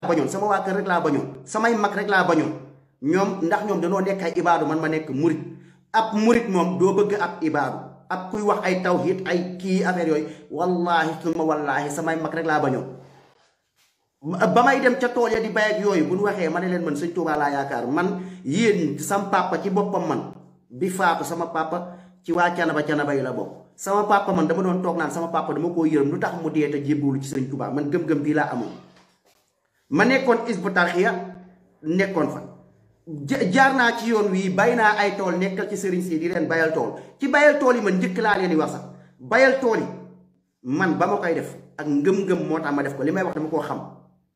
bañoon sama waa kër rek laa bañoon samay mag rek laa bañoon ñoom ndax ñoom dañoo nekk ay ibaadu man ma nekk murit ab murit moom doo bëgg ab ibaadu ab kuy wax ay tawhid ay kii affaire yooyu wallahi suma wallahi samay mag rek laa bañoon ba may dem ca tool ya di bay ak yooyu bu ñu waxee ma ne leen man sëñ Tuubaa laa yaakaar man yéen sam papa ci boppam man bi faatu sama papa ci waa canaba canaba yi la bokk sama papa man dama doon toog naan sama papa dama koo yërëm lu tax mu dee te jébbalu ci sëñ Tuubaa man gëm-gëm bii laa amoon ma nekkoon Hizbut Tarqiyyah nekkoon fa jaar naa ci yoon wii bay naa ay tool nekkal ci sëriñ si di leen bayal tool ci bayal tool yi man njëkk laa leen di wax sax bayal tool yi man ba ma koy def ak ngëm-ngëm moo tax ma def ko li may wax dama koo xam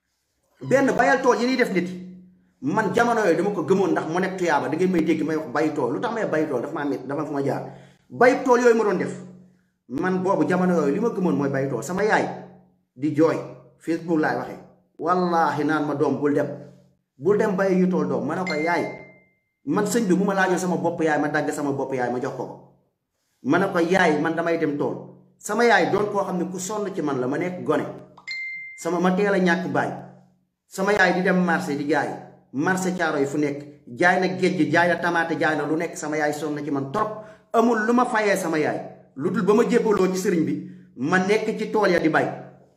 benn bayal tool yi ñuy def nit man jamono yooyu dama ko gëmoon ndax mu nekk tuyaaba da ngay may dégg may wax bay tool lu tax may bay tool dafa maa métti dafa fu ma jaar bay tool yooyu ma doon def man boobu jamono yooyu li ma gëmoon mooy bay tool sama yaay di jooy Facebook laay waxee wallaahi naan ma doom bul dem bul dem bay yu tool doom ma ne ko yaay man sëñ bi bu ma laajoon sama bopp yaay ma dagg sama bopp yaay ma jox ko ko ma ne ko yaay man damay dem tool sama yaay doon koo xam ne ku sonn ci man la ma nekk gone sama ma teel a ñàkk baay sama yaay di dem marché di jaay marché caaro yi fu nekk jaay na géej jaay na tamaate jaay na lu nekk sama yaay sonn na ci man trop amul lu ma fayee sama yaay lu dul ba ma jébbaloo ci sëriñ bi ma nekk ci tool ya di bay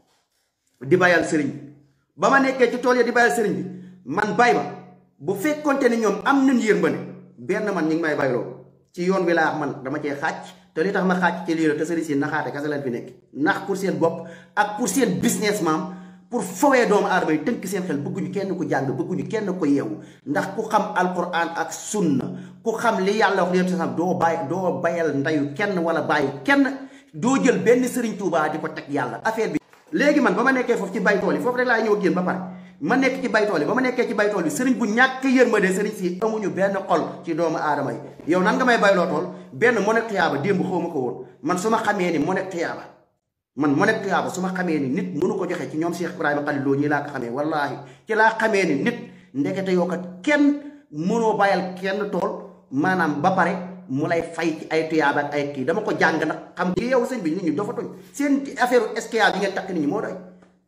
di bayal sëriñ bi ba ma nekkee ci tool ya di bayal sëriñ bi man bay ba bu fekkonte ni ñoom am nañ yërmande benn man ñi ngi may bayloo ci yoon wi laa man dama cee xàcc te li tax ma xàcc ci lii la te sëriñ si naxaate kese leen fi nekk nax pour seen bopp ak pour seen business maam pour fowee doomu aadama yi tënk seen xel bëgguñu kenn ku jàng bëgguñu kenn ko yeewu ndax ku xam alquran ak sunna ku xam li yàlla wax leen sax doo bàyyi doo bayal ndayu kenn wala bàyyi kenn doo jël benn sëriñ Tuubaa di ko teg yàlla affaire bi. léegi man ba ma nekkee foofu ci baytool yi foofu rek laa ñëw génn ba pare ma nekk ci baytool yi ba ma nekkee ci baytool yi sëriñ bu ñàkk yërmande sëriñ si amuñu benn xol ci doomu aadama yi yow nan nga may bayloo tool benn mo nekk tuyaaba démb xaw ma ko woon man su ma xamee ni mo nekk tuyaaba man mo nekk tuyaaba su ma xamee ni nit mënu ko joxe ci ñoom Cheikh Ibrahima Khalil Lo ñii laa ko xamee wallaahi ci laa xamee ni nit ndekete yoo kat kenn mënoo bàyyal kenn tool maanaam ba pare mu lay fay ci ay tuyaaba ak ay kii dama ko jàng nag xam nga yow sëñ bi nit ñi dafa tuñ seen affaire SKA bi ngeen takk nit ñi moo doy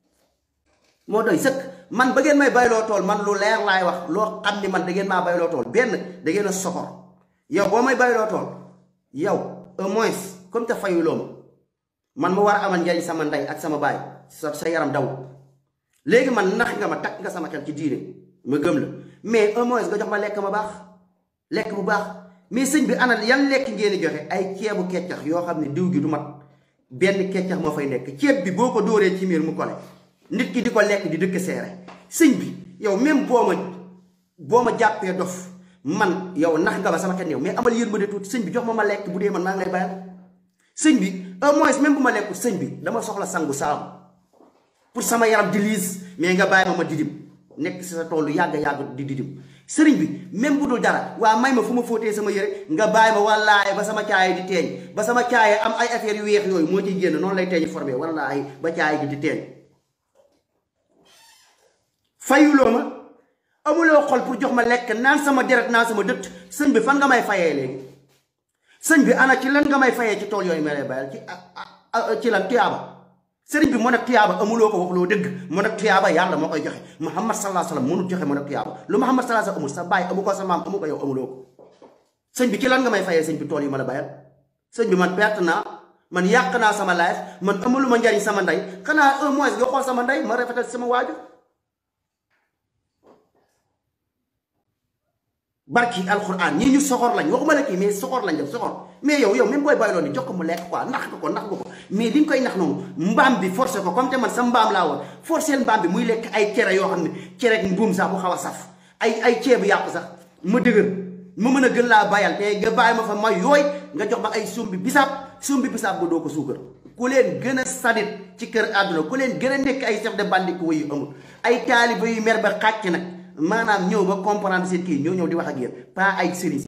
moo doy sëkk man ba ngeen may bayloo tool man lu leer laay wax loo xam ni man da ngeen maa bayloo tool benn da ngeen a soxor yow boo may bayloo tool yow au moins comme te fayuloo ma man ma war a amal njariñ sama ndey ak sama baay sa sa yaram daw léegi man nax nga ma takk nga sama xel ci diine ma gëm la mais au moins nga jox ma lekk ma baax lekk bu baax mais sëñ bi ana yan lekk ngeen di joxe ay ceebu keccax yoo xam ne diw gi du mat benn keccax moo fay nekk ceeb bi boo ko dóoree ci miir mu kole nit ki di ko lekk di dëkk seere sëñ bi yow même boo ma boo ma jàppee dof man yow nax nga ma sama xel yow mais amal yërmande tuuti sëñ bi jox ma ma lekk bu dee man maa ngi lay bayal sëñ bi au moins même bu ma lekkul sëñ bi dama soxla sangu saabu pour sama yaram di liis mais nga bàyyi ma ma didim nekk si sa toolu yàgg yàgg di didim sëriñ bi même bu dul dara waa may ma fu ma fóotee sama yére nga bàyyi ma wallaahi ba sama caaye di teeñ ba sama caaye am ay affaires yu weex yooyu moo ciy génn noonu lay teeñi formé wallaahi ba caaye gi di teeñ fayuloo ma amuloo xol pour jox ma lekk naan sama deret naan sama dëtt sëñ bi fan nga may fayee léegi sëñ bi ana ci lan nga may fayee ci tool yooyu ma lay bayal ci ci lan tuyaaba sëriñ bi mën a tuyaaba amuloo ko wax loo dëgg mën a tuyaaba yàlla moo koy joxe muhammad sallallahu alayhi wasallam mënul joxe mën a tuyaaba lu muhammad sallallahu alayhi wasallam amul sa baay amu ko sa maam amu ko yow amuloo ko sëñ bi ci lan nga may fayee sëñ bi tool yi ma la bayal sëñ bi man perte naa man yàq naa sama life man amulu ma njariñ sama ndey xanaa un mois nga xool sama ndey ma rafetal sama waajur barki alxuraan ñii ñu soxor lañ waxuma la kii mais soxor lañ def soxor mais yow yow même booy bàyyiloo ni jox ko mu lekk quoi nax nga ko nax nga ko mais li nga koy nax noonu mbaam bi forcé ko comme te man sa mbaam laa woon forcé mbaam bi muy lekk ay cere yoo xam ne cere ak mbuum sax bu xaw a saf ay ay ceebu yàpp sax ma dëgër ma mën a gën laa bayal te nga bàyyi ma fa ma yooy nga jox ma ay sumbi bisaab sumbi bisaab ba doo ko suukar ku leen gën a sadit ci kër àdduna ku leen gën a nekk ay chef de bande ku yu amul ay taaliba yu mer ba xàcc nag maanaam ñëw ba comprendre seen kii ñoo ñëw di wax ak yéen pas ay sëriñ